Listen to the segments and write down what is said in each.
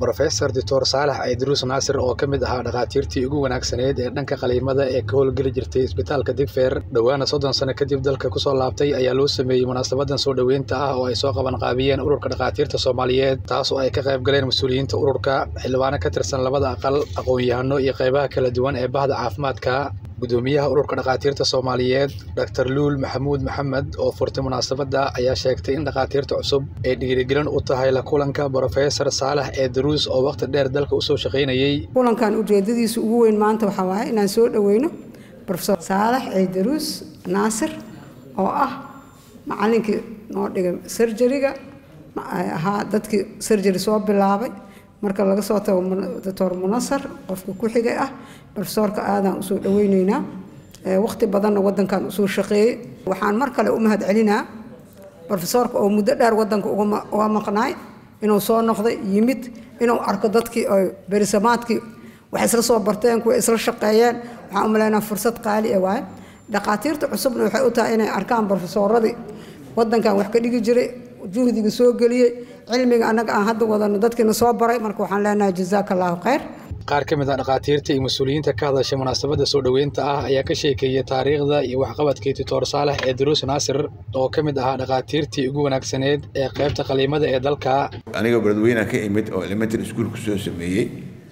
Professor Dr. Saalax Aydruus Naasir oo ka mid ahaa dhakhaatiirtii ugu wanaagsaneyd ee dhanka qaliimada ee ka howlgeli jirtay isbitaalka Digfaar dhowaana soddon sano kadib dalka kusoo laabtay ayaa loo sameeyey munaasabadan soo dhoweynta ah oo ay soo qaban qaabiyeen ururka dhakhaatiirta Soomaaliyeed taas oo ay ka qayb galeen mas'uuliyiinta ururka xildhibaano ka tirsan labada aqal aqoon-yahano iyo qaybaha kala duwan ee bahda caafimaadka gudoomiyaha ururka dhakhaatiirta Soomaaliyeed Dr. Luul Maxamuud Maxamed oo furtay munaasabada ayaa sheegtay in dhakhaatiirta cusub ay dhiirigelin u tahay la kulanka Professor Saalax Aydruus oo waqti dheer dalka usoo shaqaynayay kulankan ujeedadiisa ugu weyn maanta waxaa waaye inaan soo dhaweyno Professor Saalax Aydruus Naasir oo ah macallinkii noo dhigay surgery-ga ahaa dadkii surgery soo bilaabay marka laga soo tago doctor munasar qofka ku xigay ah profesorka aadaan usoo dhaweyneynaa waqti badanna wadankan usoo shaqeeyey waxaan mar kale u mahad celinaa profesorka oo muddo dheer wadanka uga maqnaay inuu soo noqday yimid inuu arko dadkii oo berisamaadkii wax isla soo barteen kuwa isla shaqeeyeen waxaan u malaynaa fursad qaali ah waaye dhakhaatiirta cusubna waxay u tahay inay arkaan profesoradii wadankan wax ka dhigi jiray juhdiga soo geliyey cilmiga annaga aan hadda wadano dadkiina soo baray marka waxaan leenahay jazaaka allahu khayr qaar ka mid ah dhakhaatiirta iyo mas-uuliyiinta ka hadashay munaasabada soo dhoweynta ah ayaa ka sheekeeyey taariikhda iyo waxqabadkii doctor saalax Aydruus Naasir oo ka mid ahaa dhakhaatiirtii ugu wanaagsaneyd ee qaybta qaliimada ee dalka aniga beledweynaha ka imid oo elementary school ku soo sameeyey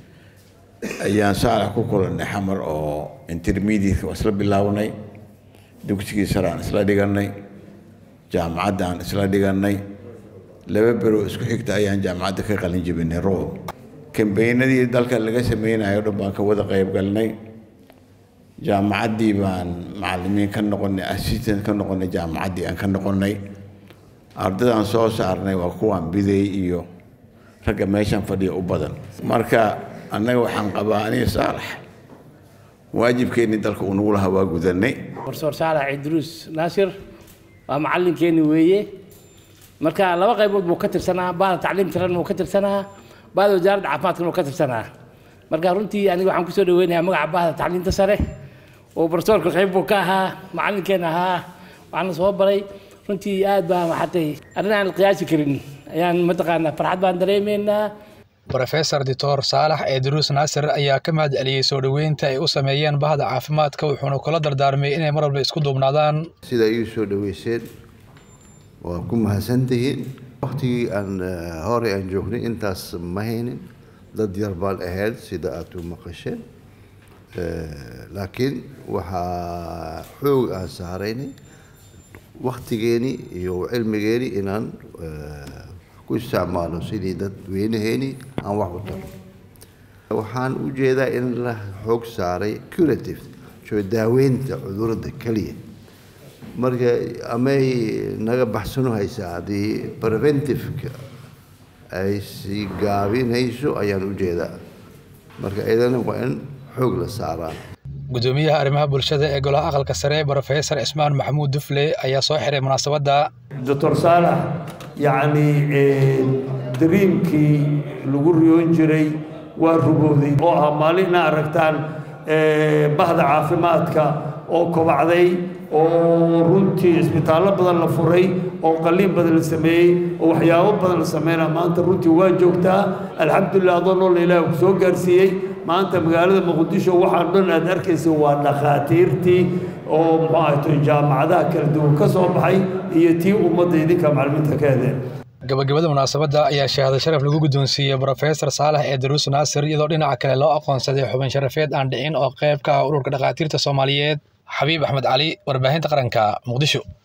ayaan saalax ku kulannay xamar oo intermediate isla bilownay dugsigii sare aan isla dhiganay jaamacadda aan isla dhiganay laba bero isku xigta ayaan jaamacadda ka qalin jebinay roob kambeynadii dalka laga sameynayo dhan baan ka wada qayb galnay jaamacaddii baan macallimiin ka noqonay assistant ka noqonay jaamacaddii aan ka noqonay ardadaan soo saarnay waa kuwaan biday iyo ragga meeshan fadhiya u badan marka annaga waxaan qabaa aniga saalax waajibkeennii dalka uu nagu lahaa waa gudanay professor saalax idruus naasir waa macallinkeeni weeye marka laba qaybood buu ka tirsanaa bahda tacliim tiran buu ka tirsanaa bahda wasaaradda caafimaadkana buu ka tirsanaa marka runtii aniga waxaan kusoo dhaweynayaa magaca bahda tacliimta sare oo professorka qayb buu ka ahaa macallinkeena ahaa waxaana soo baray runtii aad baa maxatay arrin aan qiyaasi karin ayaan mataqaanaa farxad baan dareemaynaa Professor Dr. Saalax Aydruus Naasir ayaa ka mahad celiyey soo dhoweynta ay u sameeyeen bahda caafimaadka wuxuuna kula dardaarmay inay mar walba isku duubnaadaan sida ay soo dhaweyseen waa ku mahadsantihiin waqtigii aan hore aan joognay intaas ma haynin dad yar baan ahayd sida aad u maqasheen laakiin waxaa xoog aan saaraynay waqtigeeni iyo cilmigeeni inaan ku isticmaalo sidii dadweynaheeni aan wax u taro waxaan u jeedaa in la xoog saaray curative soo daaweynta cudurada keliya marka amay naga baxsano haysaa haddii preventiveka ay sii gaabinayso ayaan u jeedaa marka idana waa in xoog la saaraa gudoomiyaha arrimaha bulshada ee golaha aqalka sare professor cismaan maxamuud dufle ayaa soo xiray munaasabadda doctor saalax yacni dariimkii lagu riyoon jiray waa rugooday oo ah maalin ina aragtaan bahda caafimaadka oo kobacday oo runtii isbitaallo badan la furay oo qalliin badan la sameeyey oo waxyaabo badan la sameynaa maanta runtii waa joogtaa alxamdulilah adoo noola ilaah ku soo gaarsiiyey maanta magaalada muqdisho waxaan dhan aad arkaysa waa dhakhaatiirtii oo muxuu ahayto jaamacadaha kala duwan ka soo baxay iyo tii ummadda idinka macallimiinta ka hedeen gabagabada munaasabadda ayaa shahaado sharaf lagu guddoonsiiyey Professor Saalax Aydruus Naasir iyadoo dhinaca kale loo aqoonsaday xubin sharafeed aan dhicin oo qayb ka ah ururka dhakhaatiirta Soomaaliyeed Xabiib Axmed Cali warbaahinta qaranka Muqdisho